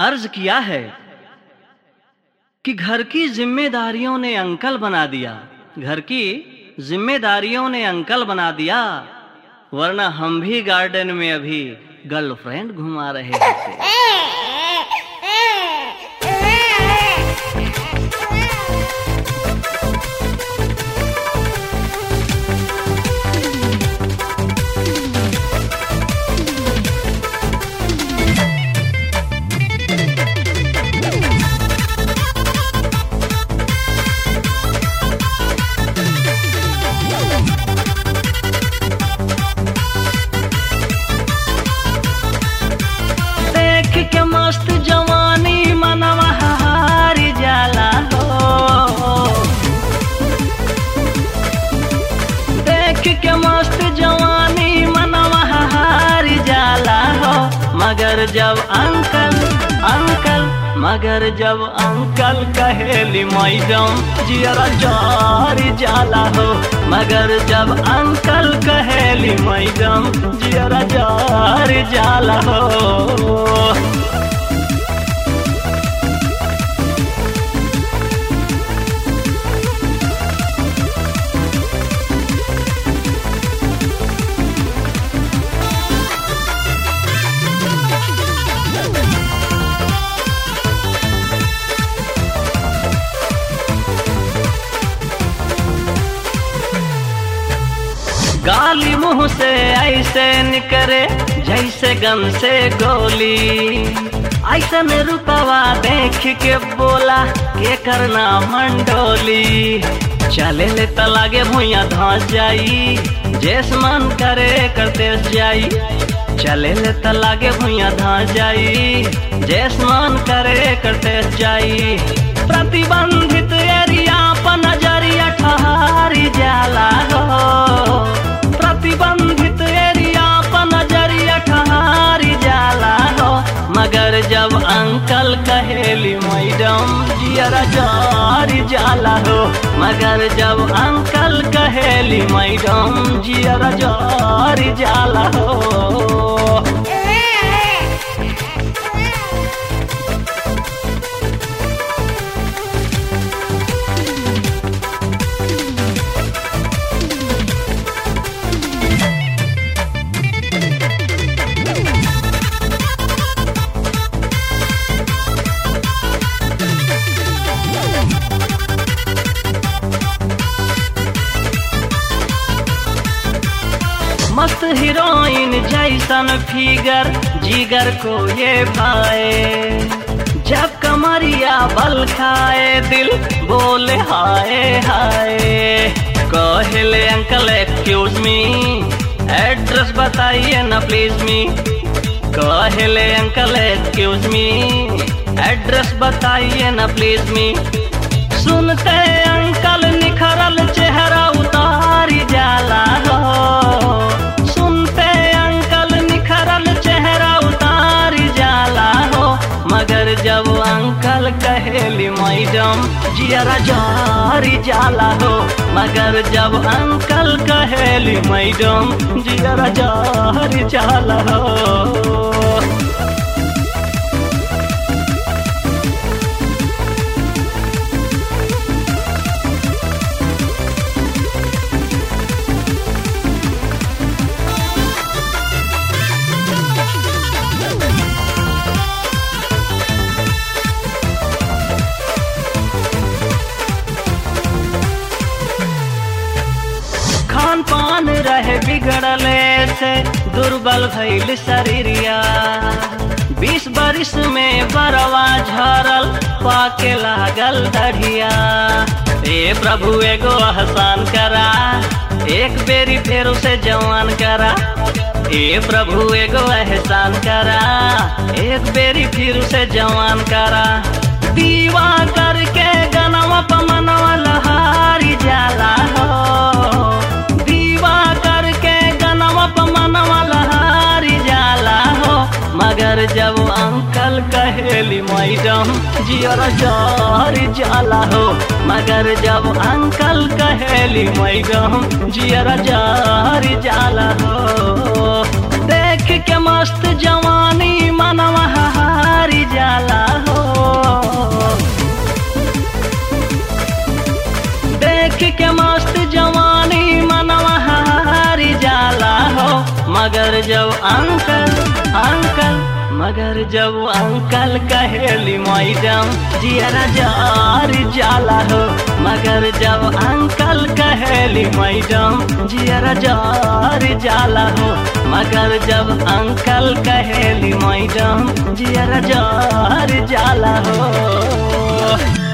अर्ज किया है कि घर की जिम्मेदारियों ने अंकल बना दिया घर की जिम्मेदारियों ने अंकल बना दिया वरना हम भी गार्डन में अभी गर्लफ्रेंड घुमा रहे होते देख के मस्त जवानी मनवा हारी जाला हो देख के मस्त जवानी मनवा हारी जाला हो मगर जब अंकल अंकल मगर जब अंकल कहेली मैडम जियरा जारी जाला हो मगर जब अंकल कहेली मैडम जियरा जारी जाला हो गाली मुंह से ऐसे निकरे जैसे गन से गोली ऐसे में रुपवा देख के बोला के करना मंडोली चले ले त लागे भुइया धस जाई जेस मन करे करते जाई चले ले त लागे भुइया धस जाई जेस मन करे करते जाई प्रतिबंधित एरिया पर नजरिया ठहरी जाला हो प्रतिबंधित एरिया पर नजरिया ठहरी जाला हो मगर जब अंकल कहेली मैडम जियरा जारी जाला हो मगर जब अंकल कहेली मैडम जियरा जारी जाला हो मस्त हीरोइन जैसन फिगर जिगर को ये भाए जब कमरिया बल खाए दिल बोले हाय हाय कहले अंकल एक्सक्यूज मी एड्रेस बताइए ना प्लीज मी कहले अंकल एक्सक्यूज मी एड्रेस बताइए ना प्लीज मी सुनते अंकल निखरल चेहरा उतारी जाला हो सुनते अंकल निखरल चेहरा उतारी जाला हो मगर जब अंकल कहेली मैडम जियरा जारी जाला हो मगर जब अंकल कहेली मैडम जियरा जारी जाला हो खान पान रहे बिगड़ले से दुर्बल भइल शरीरिया बीस बरिस में बरवा झरल पाके लागल दढ़िया ए प्रभु एगो आसान करा एक बेरी फेर उसे जवान करा ए प्रभु एगो एहसान करा एक बेरी फिर उसे जवान करा दीवा करके गनवा पमनवा लहारी जाला हो दीवा करके गनवा पमनवा लहारी जाला हो मगर जब अंकल कहेली मैडम जियर जारी जाला हो मगर जब अंकल कहेली मैडम जियर जारी जाला हो देख के मस्त जवानी मनवा हारी जाला देख के मस्त जवानी मनवा हारी जाला हो मगर जब अंकल अंकल मगर जब अंकल कहेली मैडम जियरा जार जाला हो मगर जब अंकल कहेली मैडम जियरा जार जाला हो मगर जब अंकल कहेली मैडम जियरा जार जाला हो